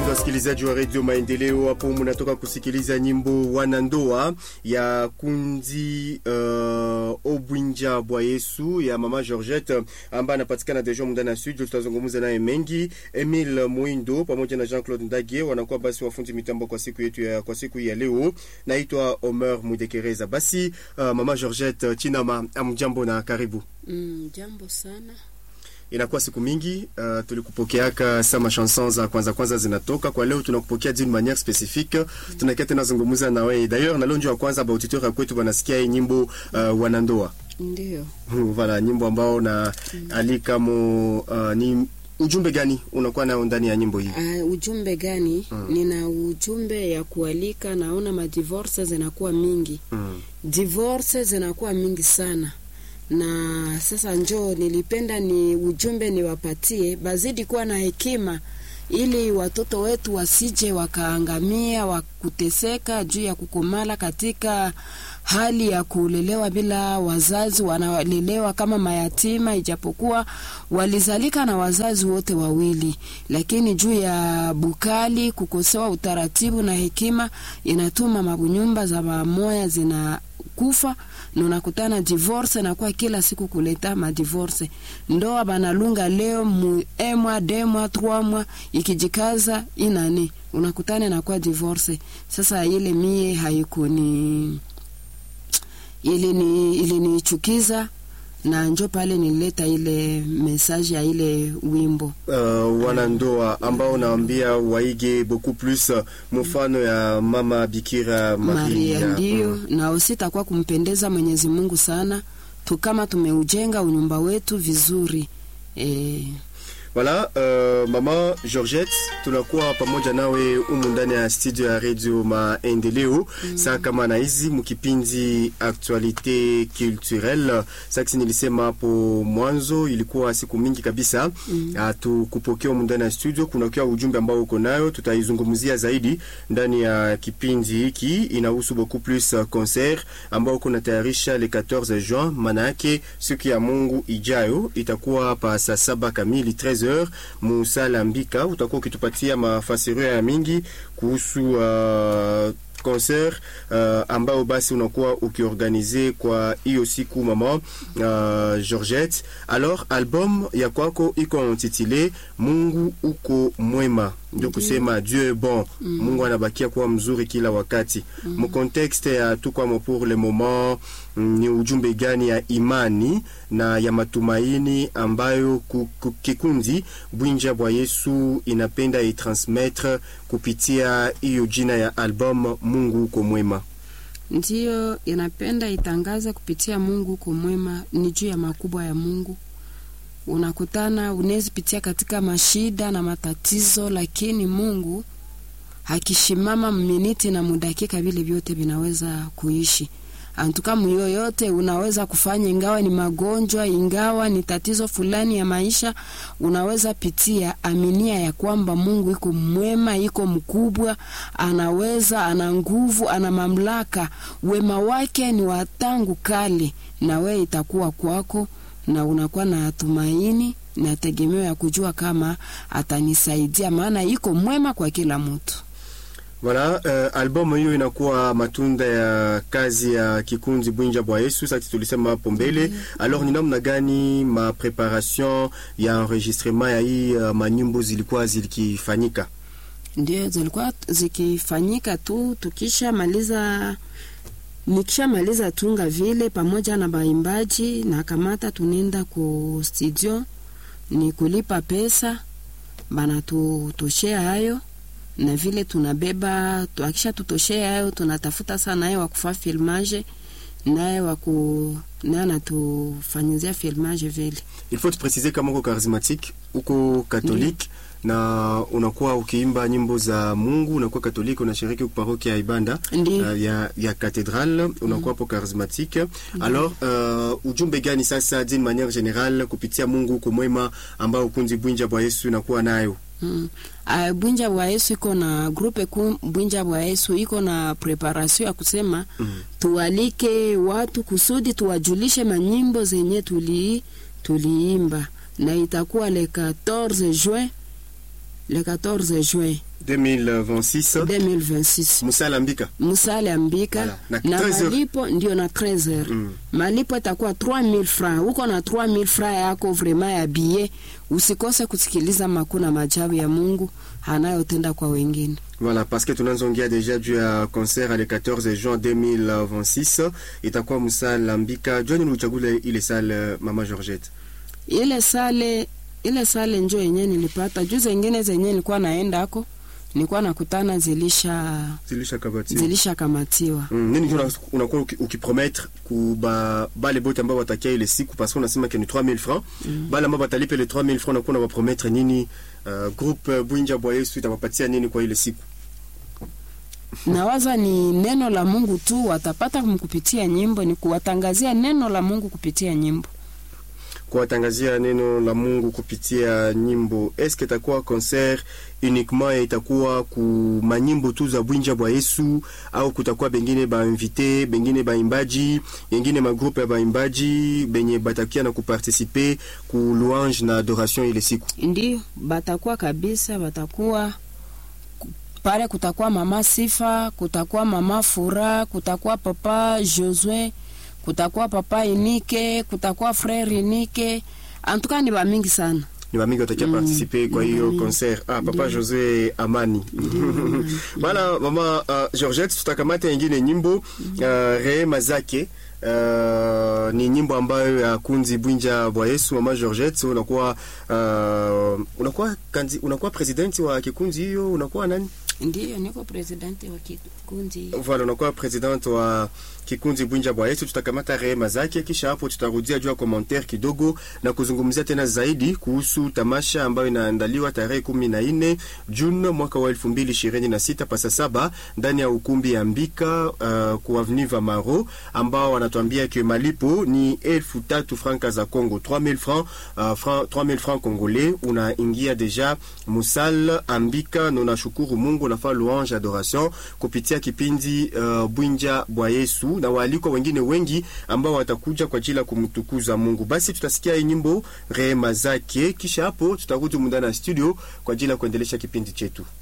Wapendwa wasikilizaji wa redio Maendeleo, hapo mnatoka kusikiliza nyimbo wanandoa ya kundi uh, Obwinja bwa Yesu ya mama Georgette ambaye anapatikana deja ndani ya studio. Tutazungumza naye mengi. Emile Mwindo pamoja na Jean-Claude Ndage wanakuwa basi wafundi mitambo kwa siku yetu ya, kwa siku ya leo. Naitwa Omer Mudekereza. Basi uh, mama Georgette Chinama, amjambo na karibu. Mm, jambo sana Inakuwa siku mingi uh, tulikupokeaka sama chanson za kwanza kwanza zinatoka kwa leo, tunakupokea d'une manière spécifique mm. tunakia tena zungumuza na wewe d'ailleurs, na lonjo ya kwanza ba auditeur ya kwetu wanasikia hii nyimbo uh, wanandoa ndio voilà, nyimbo ambao na mm. alika mo uh, ni ujumbe gani unakuwa nayo ndani ya nyimbo hii? Uh, ujumbe gani? mm. Nina ujumbe ya kualika, naona madivorce zinakuwa mingi mm. divorce zinakuwa mingi sana na sasa njoo nilipenda ni ujumbe niwapatie, bazidi kuwa na hekima ili watoto wetu wasije wakaangamia wakuteseka juu ya kukomala katika hali ya kulelewa bila wazazi, wanalelewa kama mayatima, ijapokuwa walizalika na wazazi wote wawili, lakini juu ya bukali, kukosewa utaratibu na hekima, inatuma mabunyumba za mamoya zina kufa na unakutana divorce na kwa kila siku kuleta madivorce. Ndoa banalunga leo mu emwa demwa tromwa ikijikaza inani unakutana na kwa divorce. Sasa ile mie haikuni ili ni ilinichukiza na njo pale nilileta ile message ya ile wimbo uh, wanandoa ambao naambia waige beaucoup plus mfano ya mama Bikira Maria, Maria ndio mm. na usitakuwa kumpendeza Mwenyezi Mungu sana tu kama tumeujenga unyumba wetu vizuri e, Voilà, uh, mama Georgette, tunakuwa pamoja nawe humu ndani ya studio ya Radio Maendeleo mm. saa kama na hizi mkipindi actualite culturelle. Sasa nilisema hapo mwanzo, ilikuwa siku mingi kabisa mm. uh, tukupokea humu ndani ya studio. Kuna kwa ujumbe ambao uko nayo, tutaizungumzia zaidi ndani ya kipindi hiki. Inahusu beaucoup plus uh, concert ambao uko natayarisha le 14 juin, maana yake siku ya Mungu ijayo itakuwa pa saa saba kamili 13 Musala Mbika, utakuwa ukitupatia mafasirio ya mingi kuhusu uh, concert uh, ambao basi unakuwa ukiorganize kwa hiyo siku mama uh, Georgette. Alors album ya kwako iko intitulé Mungu uko mwema, ndio kusema Dieu est bon. Mm. Mungu anabakia kuwa mzuri kila wakati. Mm. Mu contexte ya tukwamo pour le moment mm, ni ujumbe gani ya imani na ya matumaini ambayo kikundi Bwinja bwa Yesu inapenda itransmettre kupitia hiyo jina ya album Mungu uko mwema? Ndiyo inapenda itangaza kupitia Mungu uko mwema, ni juu ya makubwa ya Mungu. Unakutana unaweza pitia katika mashida na matatizo, lakini Mungu hakishimama miniti na mudakika, vile vyote vinaweza kuishi antuka yoyote unaweza kufanya, ingawa ni magonjwa, ingawa ni tatizo fulani ya maisha unaweza pitia, aminia ya kwamba Mungu iko mwema, iko mkubwa, anaweza, ana nguvu, ana mamlaka, wema wake ni wa tangu kale, na we itakuwa kwako, na unakuwa na tumaini na tegemeo ya kujua kama atanisaidia, maana iko mwema kwa kila mtu. Voilà, uh, albamu hiyo inakuwa matunda ya kazi ya kikundi Bwinja bwa Yesu. Sasa tulisema hapo mbele. mm -hmm. Alors ni namna gani ma preparation ya enregistrement ya hii uh, manyimbo zilikuwa zikifanyika? Ndio, zilikuwa zikifanyika tu tukisha maliza nikisha maliza tunga vile pamoja na baimbaji na kamata tunenda ku studio, ni kulipa pesa bana tutoshea hayo na vile tunabeba akisha tutoshea hayo, tunatafuta sana naye wakufaa filmage naye waku naye anatufanyizia filmage vile. Il faut préciser kama uko charismatique uko catholique mm. na unakuwa ukiimba nyimbo za Mungu, unakuwa katoliki, unashiriki parokia ya Ibanda uh, ya, ya cathedrale, unakuwa hapo mm. charismatique mm. Alors uh, ujumbe gani sasa d'une manière générale kupitia Mungu uko mwema ambao kundi Bwinja bwa Yesu inakuwa nayo? Mm. Uh, Bwinja bwa Yesu iko na grupe ku Bwinja bwa Yesu iko na preparation ya kusema mm. tualike watu kusudi tuwajulishe manyimbo zenye tuli tuliimba na itakuwa le 14 juin le 14 juin 2026 2026 musala mbika musale ambika Voilà, na na 13 heures. malipo ndio na 13 heures Mm. malipo itakuwa 3000 francs uko na 3000 francs yako vrema ya bie usikose kusikiliza makuu na majabu ya mungu anayotenda kwa wengine Voilà, parce que tunazongea deja juu ya concert le 14 juin 2026 itakuwa musala mbika. Joni ulichagula ile salle mama Georgette? ile sale ile sale njo yenye nilipata juu zengine zenye nilikuwa naenda ako nilikuwa nakutana zilisha Zilisha kabati. zilisha kamatiwa Mm, nini juu una- unakuwa uki- ukipromettre ku ba bale bote ambao watakia ile siku parce que unasema que ni 3000 francs bale ambao watalipa ile 3000 francs unakuwa unawapromettre nini uh, groupe uh, Bwinja Bwa Yesu itawapatia nini kwa ile siku nawaza ni neno la mungu tu watapata kupitia nyimbo ni kuwatangazia neno la mungu kupitia nyimbo kuwatangazia neno la Mungu kupitia nyimbo. Eske itakuwa concert uniquement et itakuwa ku manyimbo tu za Bwinja Bwa Yesu au kutakuwa bengine ba invité bengine baimbaji yengine magroupe ya baimbaji benye batakia na kuparticiper ku louange na adoration ile siku. ndio batakuwa kabisa batakuwa ku- pale kutakuwa mama sifa kutakuwa mama fura kutakuwa papa josue kutakuwa papa inike kutakuwa frere inike antuka ni bamingi sana ni bamingi watakia Mm, participer kwa ni hiyo bamingi. concert. Ah, papa Ndio. Jose Amani bana mama uh, Georgette, tutakamata ingine nyimbo uh, rehema zake Uh, ni nyimbo ambayo ya kunzi Bwinja Bwa Yesu. Mama Georgette, unakuwa uh, unakuwa kanzi, unakuwa presidenti wa kikunzi hiyo, unakuwa nani? ndiyo niko presidenti wa kikundi Voilà, unakuwa president wa kikundi Bwinja Bwa Yesu. Tutakamata rehema zake, kisha hapo tutarudia juu ya commentaire kidogo na kuzungumzia tena zaidi kuhusu tamasha ambayo inaandaliwa tarehe kumi na nne Juni mwaka wa elfu mbili ishirini na sita pasa saba ndani ya ukumbi ya Mbika uh, ku avenue Vamaro, ambao wanatuambia ke malipo ni elfu tatu franka za Congo 3000 francs uh, franc, 3000 francs congolais. Unaingia deja musal Ambika na unashukuru Mungu, unafaa louange adoration kupitia kipindi uh, Bwinja Bwa Yesu na waalikwa wengine wengi ambao watakuja kwa ajili ya kumtukuza Mungu. Basi tutasikia hii nyimbo rehema zake, kisha hapo tutarudi mundani ya studio kwa ajili ya kuendelesha kipindi chetu.